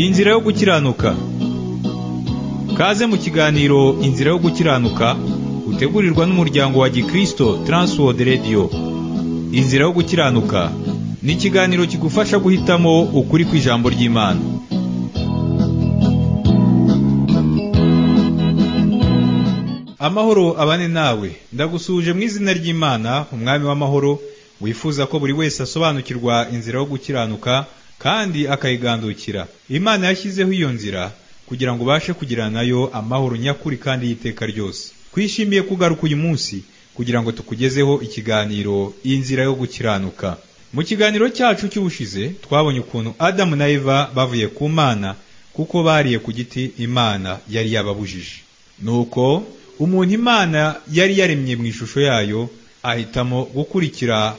inzira yo gukiranuka kaze mu kiganiro inzira yo gukiranuka utegurirwa n'umuryango wa gikristo Transworld Radio inzira yo gukiranuka ni ikiganiro kigufasha guhitamo ukuri kw'ijambo ry'imana amahoro abane nawe ndagusuje mu izina ry'imana umwami w'amahoro wifuza ko buri wese asobanukirwa inzira yo gukiranuka kandi akayigandukira imana yashyizeho iyo nzira kugira ngo ubashe kugirana nayo amahoro nyakuri kandi y'iteka ryose twishimiye kugaruka uyu munsi kugira ngo tukugezeho ikiganiro inzira yo gukiranuka mu kiganiro cyacu cy'ubushize twabonye ukuntu adamu na eva bavuye ku mana kuko bariye ku giti imana yari yababujije nuko umuntu imana yari yaremye mu ishusho yayo ahitamo gukurikira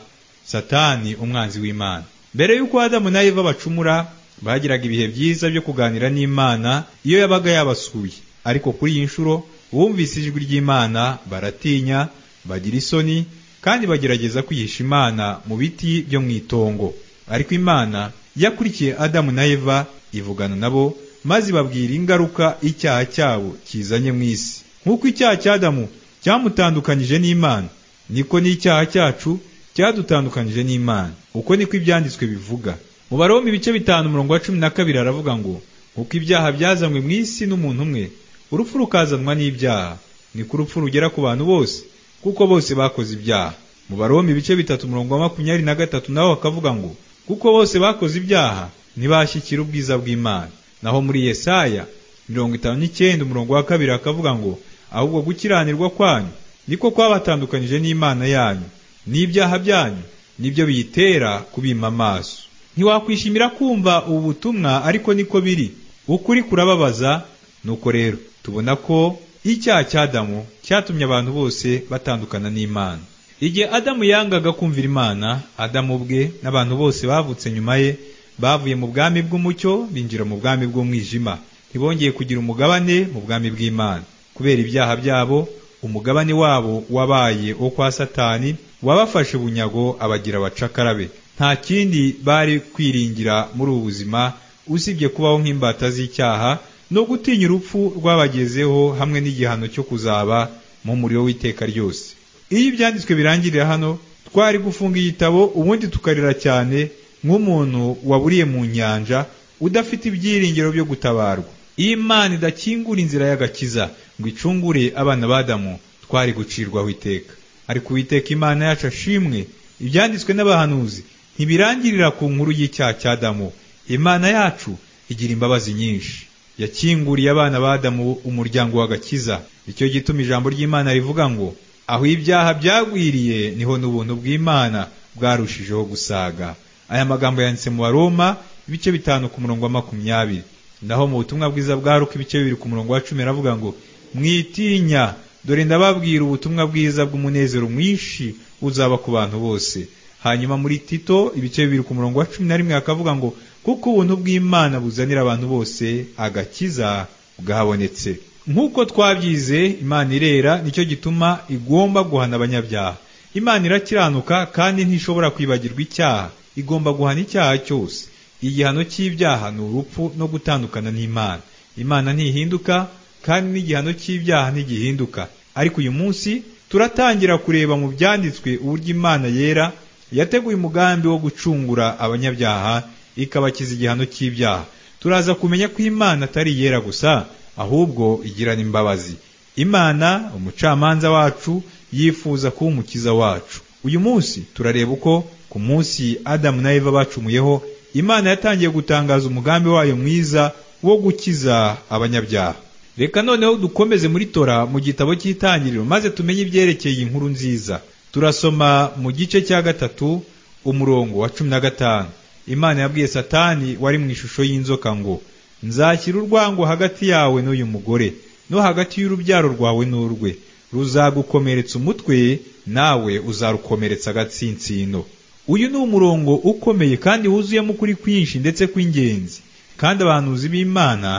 satani umwanzi w'imana mbere y'uko adamu na eva bacumura bagiraga ibihe byiza byo kuganira n'imana iyo yabaga yabasuye ariko kuri iyi nshuro bumvise ijwi ry'imana baratinya bagira isoni kandi bagerageza kwihisha imana mu biti byo mu itongo ariko imana yakurikiye adamu na eva ivugana nabo maze ibabwira ingaruka icyaha cyabo kizanye mu isi nk'uko icyaha cya adamu cyamutandukanyije n'imana niko n'icyaha cyacu cyadutandukanyije n'imana uko niko ibyanditswe bivuga mu barombe ibice bitanu umurongo wa cumi na kabiri aravuga ngo nk'uko ibyaha byazanywe mu isi n'umuntu umwe urupfu rukazanwa n'ibyaha niko urupfu rugera ku bantu bose kuko bose bakoze ibyaha mu barombe ibice bitatu umurongo wa makumyabiri na gatatu naho bakavuga ngo kuko bose bakoze ibyaha ntibashyikira ubwiza bw'imana naho muri yesaya mirongo itanu n'icyenda umurongo wa kabiri akavuga ngo ahubwo gukiranirwa kwanyu niko kwabatandukanyije n'imana yanyu n'ibyaha byanyu nibyo biyitera kubima amaso ntiwakwishimira kumva ubu butumwa ariko niko biri ukuri kurababaza nuko rero tubona ko icyaha cya adamu cyatumye abantu bose batandukana n'imana igihe adamu yangaga kumvira imana adamu ubwe n'abantu bose bavutse nyuma ye bavuye mu bwami bw'umucyo binjira mu bwami bw'umwijima ntibongeye kugira umugabane mu bwami bw'imana kubera ibyaha byabo umugabane wabo wabaye wo kwa satani wabafashe bunyago abagira abacakarabe nta kindi bari kwiringira muri ubu buzima usibye kubaho nk'imbata z'icyaha no gutinya urupfu rwabagezeho hamwe n'igihano cyo kuzaba mu muriro w'iteka ryose iyo ibyanditswe birangirira hano twari gufunga igitabo ubundi tukarira cyane nk'umuntu waburiye mu nyanja udafite ibyiringiro byo gutabarwa iyo imana idakingura inzira y'agakiza ngo icungure abana b'adamu twari gucirwaho iteka ariko uwiteka imana yacu ashimwe ibyanditswe n'abahanuzi ntibirangirira ku nkuru y'icyaha cya adamu imana yacu igira imbabazi nyinshi yakinguriye abana b'adamu umuryango w'agakiza icyo gituma ijambo ry'imana rivuga ngo aho ibyaha byagwiriye niho n'ubuntu bw'imana bwarushijeho gusaga aya magambo yanditse mu baroma ibice bitanu ku murongo wa makumyabiri naho mu butumwa bwiza bwaruka ibice bibiri ku murongo wa cumi aravuga ngo mwitinya dore ndababwira ubutumwa bwiza bw'umunezero mwinshi uzaba ku bantu bose hanyuma muri tito ibice bibiri ku murongo wa cumi na rimwe hakavuga ngo kuko ubuntu bw'imana buzanira abantu bose agakiza bwabonetse nk'uko twabyize imana irera nicyo gituma igomba guhana abanyabyaha imana irakiranuka kandi ntishobora kwibagirwa icyaha igomba guhana icyaha cyose igihano cy'ibyaha ni urupfu no gutandukana n'imana imana ntihinduka kandi n'igihano cy'ibyaha ntigihinduka ariko uyu munsi turatangira kureba mu byanditswe uburyo imana yera yateguye umugambi wo gucungura abanyabyaha ikabakiza igihano cy'ibyaha turaza kumenya ko imana atari iyera gusa ahubwo igira n'imbabazi imana umucamanza wacu yifuza kuba umukiza wacu uyu munsi turareba uko ku munsi adamu na eva bacumuyeho imana yatangiye gutangaza umugambi wayo mwiza wo gukiza abanyabyaha reka noneho dukomeze muri tora mu gitabo cy'itangiriro maze tumenye ibyerekeye inkuru nziza turasoma mu gice cya gatatu umurongo wa cumi na gatanu imana yabwiye satani wari mu ishusho y'inzoka ngo nzashyira urwango hagati yawe n'uyu mugore no hagati y'urubyaro rwawe n'urwe ruzagukomeretsa umutwe nawe uzarukomeretsa agatsinsino uyu ni umurongo ukomeye kandi wuzuyemo ukuri kwinshi ndetse kw'ingenzi kandi abahanuzi b'imana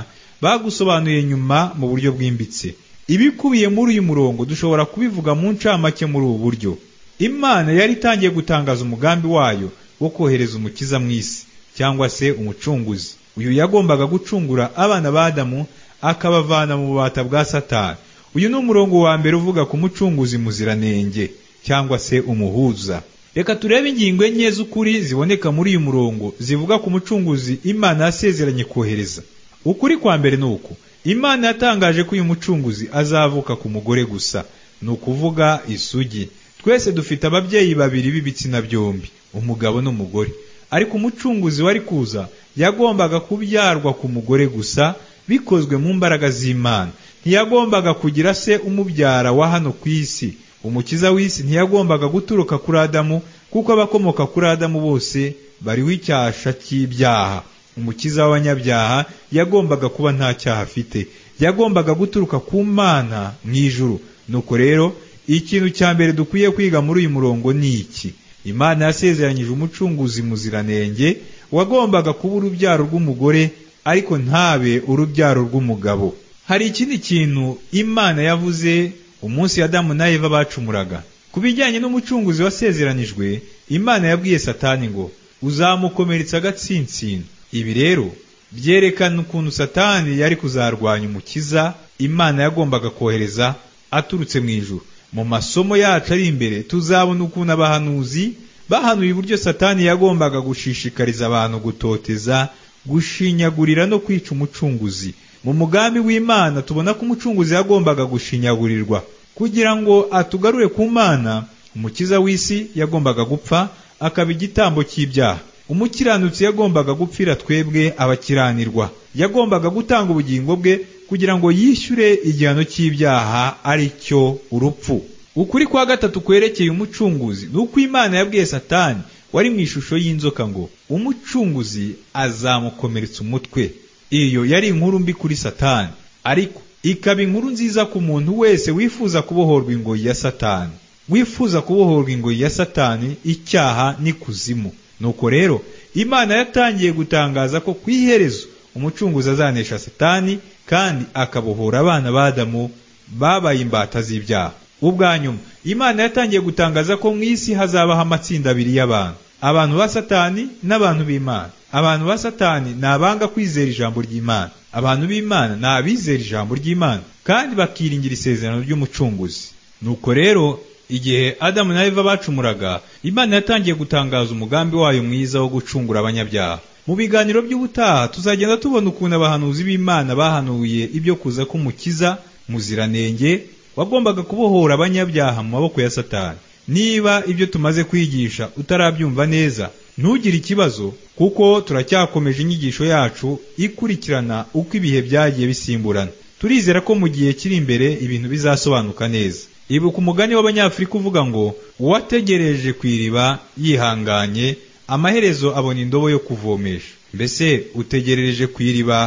bagusobanuye nyuma mu buryo bwimbitse ibikubiye muri uyu murongo dushobora kubivuga mu ncamake muri ubu buryo imana yari itangiye gutangaza umugambi wayo wo kohereza umukiza mu isi cyangwa se umucunguzi uyu yagombaga gucungura abana ba Adamu akabavana mu bubata bwa Satani uyu ni umurongo wa mbere uvuga ku mucunguzi muziranenge cyangwa se umuhuza reka turebe ingingo enye z'ukuri ziboneka muri uyu murongo zivuga ku mucunguzi imana yasezeranye kohereza ukuri kwa mbere ni uku imana yatangaje ko uyu mucunguzi azavuka ku mugore gusa ni ukuvuga isugi twese dufite ababyeyi babiri b'ibitsina byombi umugabo n'umugore ariko umucunguzi wari kuza yagombaga kubyarwa ku mugore gusa bikozwe mu mbaraga z'imana ntiyagombaga kugira se umubyara wa hano ku isi umukiza w'isi ntiyagombaga guturuka kuri adamu kuko abakomoka kuri adamu bose bariho icyasha cy'ibyaha umukiza w'abanyabyaha yagombaga kuba nta cyaha afite yagombaga guturuka ku mana mu ijuru nuko rero ikintu cya mbere dukwiye kwiga muri uyu murongo ni iki imana yasezeranyije umucunguzi muziranenge wagombaga kuba urubyaro rw'umugore ariko ntabe urubyaro rw'umugabo hari ikindi kintu imana yavuze umunsi Adamu na Eva bacumuraga ku bijyanye n'umucunguzi wasezeranijwe imana yabwiye satani ngo uzamukomeretsa agatsinsino ibi rero byerekana ukuntu satani yari kuzarwanya umukiza imana yagombaga kohereza aturutse mu ijuru mu masomo yacu ari imbere tuzabona ukuntu abahanuzi bahanuye uburyo satani yagombaga gushishikariza abantu gutoteza gushinyagurira no kwica umucunguzi mu mugambi w'imana tubona ko umucunguzi yagombaga gushinyagurirwa kugira ngo atugarure ku mana umukiza w'isi yagombaga gupfa akaba igitambo cy'ibyaha umukiranutsi yagombaga gupfira twebwe abakiranirwa yagombaga gutanga ubugingo bwe kugira ngo yishyure igihano cy'ibyaha ari cyo urupfu ukuri kwa gatatu kwerekeye umucunguzi ni uko imana yabwiye satani wari mu ishusho y'inzoka ngo umucunguzi azamukomeretsa umutwe iyo yari inkuru mbi kuri satani ariko ikaba inkuru nziza ku muntu wese wifuza kubohorwa ingoyi ya satani wifuza kubohorwa ingoyi ya satani icyaha n'ikuzimu nuko rero imana yatangiye gutangaza ko ku iherezo umucunguzi azanesha satani kandi akabohora abana ba adamu babaye imbata z'ibyaha ubwa nyuma imana yatangiye gutangaza ko mu isi hazabaho amatsinda abiri y'abantu abantu ba satani n'abantu b'imana abantu ba satani ni abanga kwizera ijambo ry'imana abantu b'imana ni abizera ijambo ry'imana kandi bakiringira isezerano ry'umucunguzi nuko rero igihe adamu na eva bacumuraga imana yatangiye gutangaza umugambi wayo mwiza wo gucungura abanyabyaha mu biganiro by'ubutaha tuzagenda tubona ukuntu abahanuzi b'imana bahanuye ibyo kuza k'umukiza muziranenge wagombaga kubohora abanyabyaha mu maboko ya satani niba ibyo tumaze kwigisha utarabyumva neza ntugire ikibazo kuko turacyakomeje inyigisho yacu ikurikirana uko ibihe byagiye bisimburana turizera ko mu gihe kiri imbere ibintu bizasobanuka neza ibuka umugani w'abanyafurika uvuga ngo uwategereje ku iriba yihanganye amaherezo abona indobo yo kuvomesha mbese utegereje ku iriba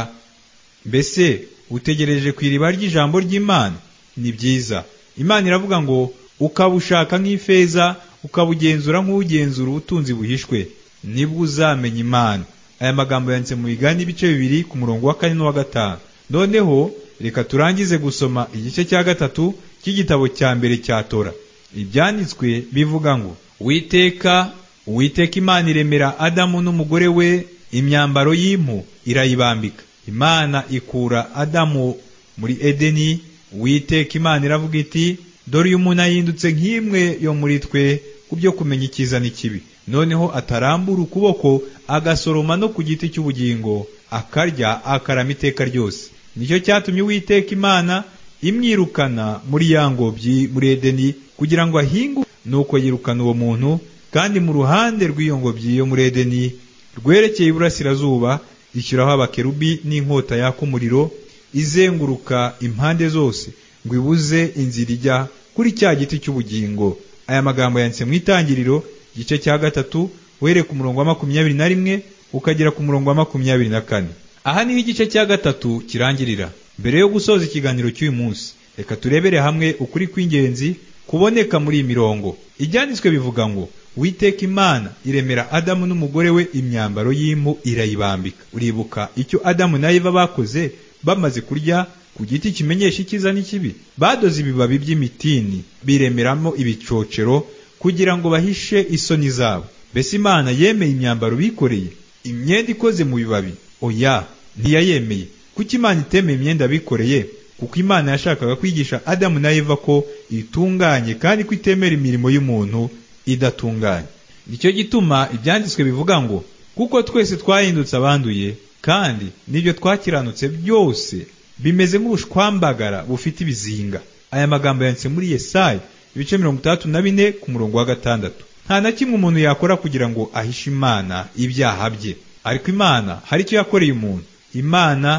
mbese utegereje ku iriba ry'ijambo ry'imana ni byiza imana iravuga ngo ukabushaka nk'ifeza ukabugenzura nk'ugenzura ubutunzi buhishwe nibwo uzamenya imana aya magambo yanditse mu bigani ibice bibiri ku murongo wa kane n'uwa gatanu noneho reka turangize gusoma igice cya gatatu cy'igitabo cya mbere cya tora ibyanditswe bivuga ngo witeka uwiteka imana iremera adamu n'umugore we imyambaro y'impu irayibambika imana ikura adamu muri edeni witeka imana iravuga iti dore uyu muntu ahindutse nk'imwe yo muri twe ku byo kumenya icyiza n'ikibi noneho atarambura ukuboko agasoroma no ku giti cy'ubugingo akarya akarama iteka ryose nicyo cyatumye uwiteka imana imwirukana muri ya ngobyi muri edeni kugira ngo ahingu nuko yirukana uwo muntu kandi mu ruhande rw'iyo ngobyi yo muri edeni rwerekeye iburasirazuba ishyiraho abakerubi n'inkota yaka umuriro izenguruka impande zose ngo ibuze inzira ijya kuri cya giti cy'ubugingo aya magambo yanditse mu itangiriro igice cya gatatu uhereye ku murongo wa makumyabiri na rimwe ukagera ku murongo wa makumyabiri na kane aha niho igice cya gatatu kirangirira mbere yo gusoza ikiganiro cy'uyu munsi reka turebere hamwe ukuri kw'ingenzi kuboneka muri iyi mirongo ibyanditswe bivuga ngo witeka imana iremera adamu n'umugore we imyambaro y'impu irayibambika uribuka icyo adamu na eva bakoze bamaze kurya ku giti kimenyesha icyiza n'ikibi badoze ibibabi by'imitini biremeramo ibicocero kugira ngo bahishe isoni zabo mbese imana yemeye imyambaro bikoreye imyenda ikoze mu bibabi oya ntiyayemeye kuko imana itemeye imyenda bikoreye kuko imana yashakaga kwigisha adamu na eva ko itunganye kandi ko itemera imirimo y'umuntu idatunganye nicyo gituma ibyanditswe bivuga ngo kuko twese twahindutse abanduye kandi n'ibyo twakiranutse byose bimeze nk'ubushwambagara bufite ibizinga aya magambo yanditse muri yesayi ibice mirongo itandatu na bine ku murongo wa gatandatu nta na kimwe umuntu yakora kugira ngo ahishe imana ibyaha bye ariko imana hari icyo yakoreye umuntu imana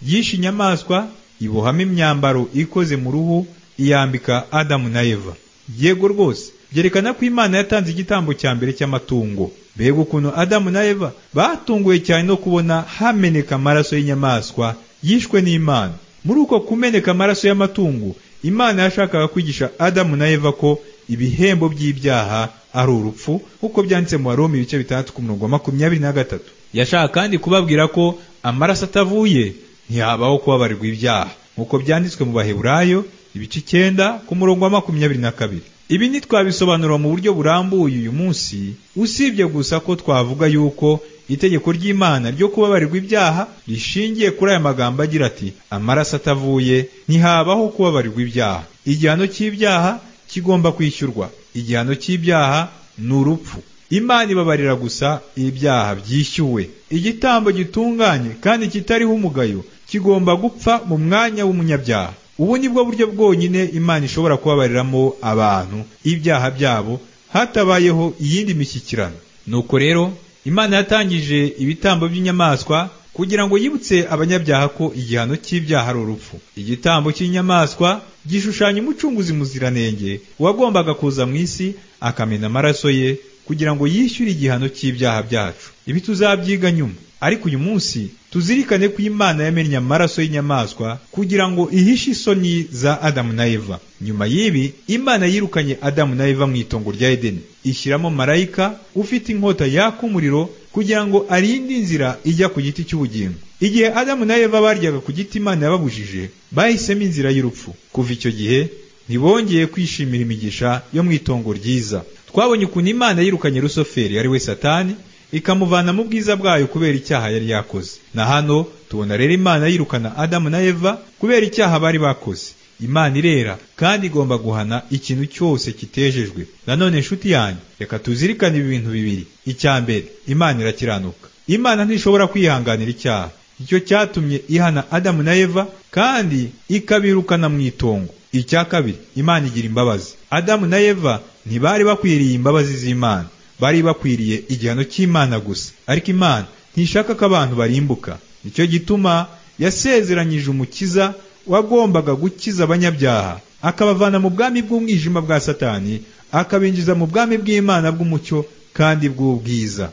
yishe inyamaswa ibohamo imyambaro ikoze mu ruhu iyambika adamu na eva yego rwose byerekana ko imana yatanze igitambo cya mbere cy'amatungo mbega ukuntu adamu na eva batunguwe cyane no kubona hameneka amaraso y'inyamaswa yishwe n'imana muri uko kumeneka amaraso y'amatungo imana yashakaga kwigisha adamu na eva ko ibihembo by'ibyaha ari urupfu nk'uko byanditse mu warumi ibice bitandatu ku murongo wa makumyabiri na gatatu yashaka kandi kubabwira ko amaraso atavuye ntihabaho kubabarirwa ibyaha nk'uko byanditswe mu baheburayo ibice icyenda ku murongo wa makumyabiri na kabiri ibi ntitwabisobanura mu buryo burambuye uyu munsi usibye gusa ko twavuga yuko itegeko ry'imana ryo kubabarirwa ibyaha rishingiye kuri aya magambo agira ati amaraso atavuye ntihabaho kubabarirwa ibyaha igihano cy'ibyaha kigomba kwishyurwa igihano cy'ibyaha ni urupfu imana ibabarira gusa ibyaha byishyuwe igitambo gitunganye kandi kitariho umugayo kigomba gupfa mu mwanya w'umunyabyaha ubu ni bwo buryo bwonyine imana ishobora kubabariramo abantu ibyaha byabo hatabayeho iyindi mishyikirano nuko rero imana yatangije ibitambo by'inyamaswa kugira ngo yibutse abanyabyaha ko igihano cy'ibyaha ari urupfu igitambo cy'inyamaswa gishushanya umucunguzi muziranenge wagombaga kuza mu isi akamena amaraso ye kugira ngo yishyure igihano cy'ibyaha byacu ibi tuzabyiga nyuma ariko uyu munsi tuzirikane ko imana yamennye amaraso y'inyamaswa kugira ngo ihishe isoni za adamu na eva nyuma y'ibi imana yirukanye adamu na eva mu itongo rya edeni ishyiramo marayika ufite inkota yaka umuriro kugira ngo arinde inzira ijya ku giti cy'ubugingo igihe adamu na eva baryaga ku giti imana yababujije bahisemo inzira y'urupfu kuva icyo gihe ntibongeye kwishimira imigisha yo mu itongo ryiza twabonye ukuntu imana yirukanye rusoferi ari we satani ikamuvana mu bwiza bwayo kubera icyaha yari yakoze na hano tubona rero imana yirukana adamu na eva kubera icyaha bari bakoze imana irera kandi igomba guhana ikintu cyose kitejejwe nanone nshuti yanyu reka tuzirikane ibi bintu bibiri icya mbere imana irakiranuka imana ntishobora kwihanganira icyaha icyo cyatumye ihana adamu na eva kandi ikabirukana mu itongo icya kabiri imana igira imbabazi adamu na eva ntibari bakwiriye imbabazi z'imana bari bakwiriye igihano cy'imana gusa ariko imana ntishaka ko abantu barimbuka nicyo gituma yasezeranyije umukiza wagombaga gukiza abanyabyaha akabavana mu bwami bw'umwijima bwa satani akabinjiza mu bwami bw'imana bw'umucyo kandi bw'ubwiza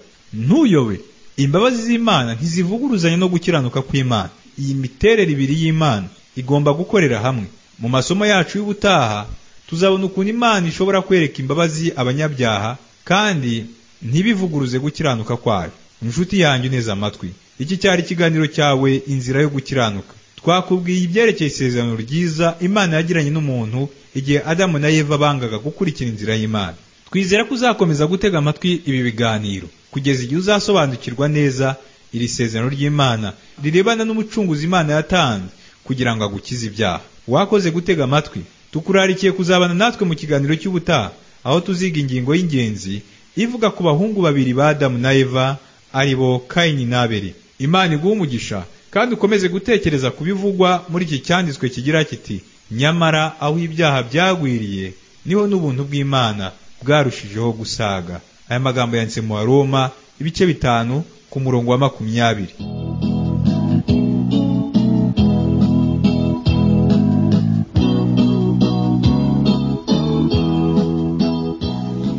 ntuyobe imbabazi z'imana ntizivuguruzanya no gukiranuka kw'imana iyi miterere ibiri y'imana igomba gukorera hamwe mu masomo yacu y'ubutaha tuzabona ukuntu imana ishobora kwereka imbabazi abanyabyaha kandi ntibivuguruze gukiranuka kwayo inshuti yanjye uneze amatwi iki cyari ikiganiro cyawe inzira yo gukiranuka twakubwiye ibyerekeye isezerano ryiza imana yagiranye n'umuntu igihe adamu na eva bangaga gukurikira inzira y'imana twizera ko uzakomeza gutega amatwi ibi biganiro kugeza igihe uzasobanukirwa neza iri sezerano ry'imana rirebana n'umucunguzi imana yatanze kugira ngo agukize ibyaha wakoze gutega amatwi tukurarikiye kuzabana natwe mu kiganiro cy'ubutaha aho tuziga ingingo y'ingenzi ivuga ku bahungu babiri ba Adamu na Eva ari bo Kayini na Abeli Imana iguha umugisha kandi ukomeze gutekereza ku bivugwa muri iki cyanditswe kigira kiti nyamara aho ibyaha byagwiriye niho n'ubuntu bw'Imana bwarushijeho gusaga aya magambo yanditse mu Roma ibice bitanu ku murongo wa makumyabiri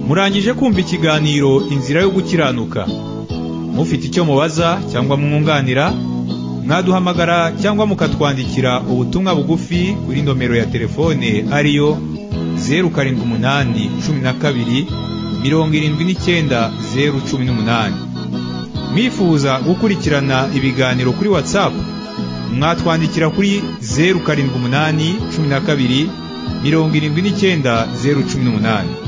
murangije kumva ikiganiro inzira yo gukiranuka mufite icyo mubaza cyangwa mwunganira mwaduhamagara cyangwa mukatwandikira ubutumwa bugufi kuri nomero ya telefone ariyo zeru karindwi umunani cumi na kabiri mirongo irindwi n'icyenda zeru cumi n'umunani mwifuza gukurikirana ibiganiro kuri watsapu mwatwandikira kuri zeru karindwi umunani cumi na kabiri mirongo irindwi n'icyenda zeru cumi n'umunani